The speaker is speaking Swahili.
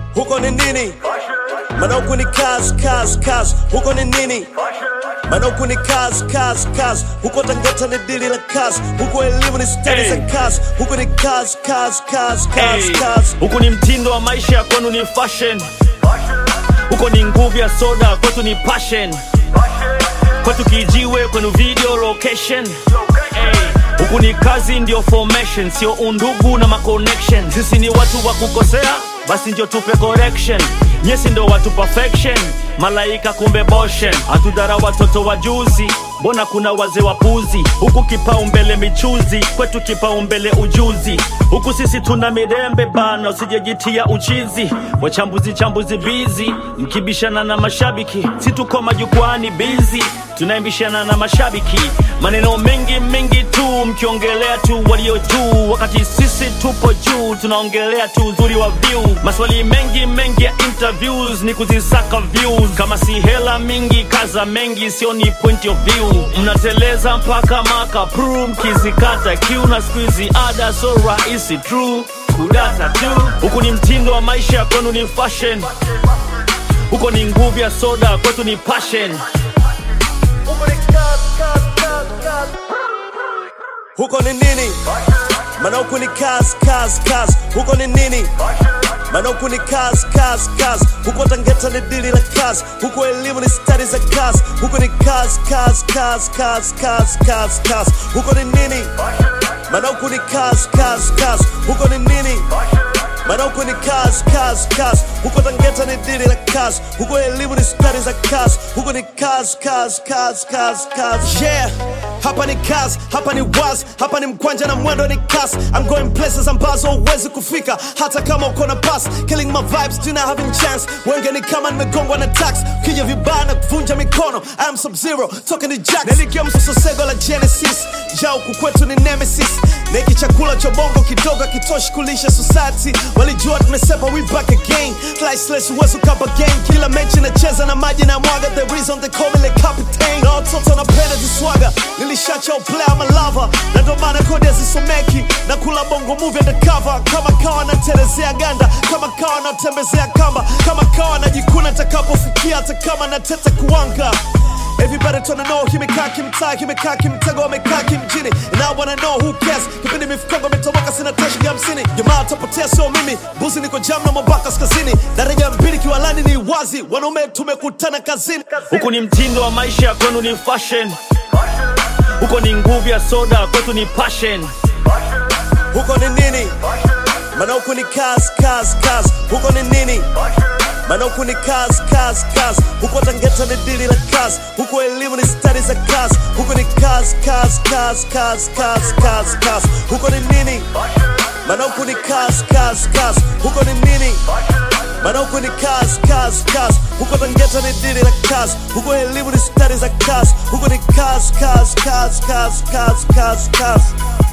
huko ni nini? Maana huku ni kazi kazi kazi, huko ni nini? Maana huku ni kazi kazi kazi, huko Tangata ni dili la kazi, huko elimu ni stadi za Hey. kazi, huko ni kazi kazi kazi kazi Hey, kazi. huku ni mtindo wa maisha ya kwenu ni fashion huko ni nguvu ya soda kwetu ni passion kwetu kijiwe kwenu video location hey, huku ni kazi ndio formation sio undugu na maconnection sisi ni watu wa kukosea basi ndio tupe correction nyesi ndo watu perfection malaika kumbe boshen hatudhara watoto wa juzi mbona kuna wazee wapuzi huku kipaumbele michuzi kwetu kipaumbele ujuzi huku sisi tuna mirembe bana usijejitia uchizi wachambuzi chambuzi bizi mkibishana na mashabiki si tuko majukwani bizi tunaimbishana na mashabiki maneno mengi mengi tu mkiongelea tu walio juu wakati sisi tupo juu tunaongelea tu uzuri wa view maswali mengi mengi ya interviews ni kuzisaka views kama si hela mingi kaza mengi sio ni point of view mnateleza mpaka maka pru mkizikata kiu na squeezy ada so rahisi true kudata tu huku ni mtindo wa maisha ya kwenu ni fashion huko ni nguvu ya soda kwetu ni passion huko ni nini? Maana huku ni kazi kazi kazi, huko ni nini? Maana huku ni kazi kazi kazi, huko Tangata ni dili la kazi, huko elimu ni stadi za kazi, huko ni kazi kazi kazi kazi kazi kazi kazi, huko ni nini? Maana huku ni kazi kazi kazi, huko ni nini? Maana huku ni kazi kazi kazi, huko Tangata ni dili la kazi, huko elimu ni stadi za kazi, huko ni kazi kazi kazi kazi kazi. Yeah, hapa ni kazi, hapa ni wazi, hapa ni mkwanja na mwendo ni kasi. I'm going places ambazo huwezi kufika hata kama uko na pass. Killing my vibes, do not having chance. Wenge ni kama nimegongwa na tax, kija vibaya na kuvunja mikono. I am sub zero, talking to jacks. Nilikia msososego la Genesis, ja huku kwetu ni nemesis. Neki chakula cha bongo kidogo kitoshi kulisha society. Walijua tumesepa, we back again. Sliceless huwezi ukapa game. Kila mechi nacheza na maji na mwaga, the reason they call me the captain. Na watoto napenda ziswaga, nilishacha uplay ama lava. Na ndo maana kodi hazisomeki, na kula bongo movie undercover. Kama kawa natelezea ganda, kama kawa natembezea kamba, kama kawa najikuna takapofikia, hata kama natete kuwanga. Everybody tryna know kimekaa kimtaa kimekaa kimtego amekaa kimjini And I wanna know who cares kipindi mifukongo imetoboka sina tashi ya hamsini jamaa tapotea sio mimi buzi niko jam na mwambaka kaskazini daraja mbili kiwalani ni wazi wanaume tumekutana kazini huku ni mtindo wa maisha ya kwenu ni fashion huko ni nguvu ya soda kwetu ni passion huko ni nini maana huku ni kazi kazi kazi huko ni nini maana huku ni kazi kazi kazi huko Tangata ni dili la kazi huko elimu ni stadi za kazi huko ni kazi kazi kazi kazi kazi kazi kazi huko ni nini maana huku ni kazi kazi kazi huko ni nini maana huku ni kazi kazi kazi huko Tangata ni dili la kazi huko elimu ni stadi za kazi huko ni kazi kazi kazi kazi kazi kazi kazi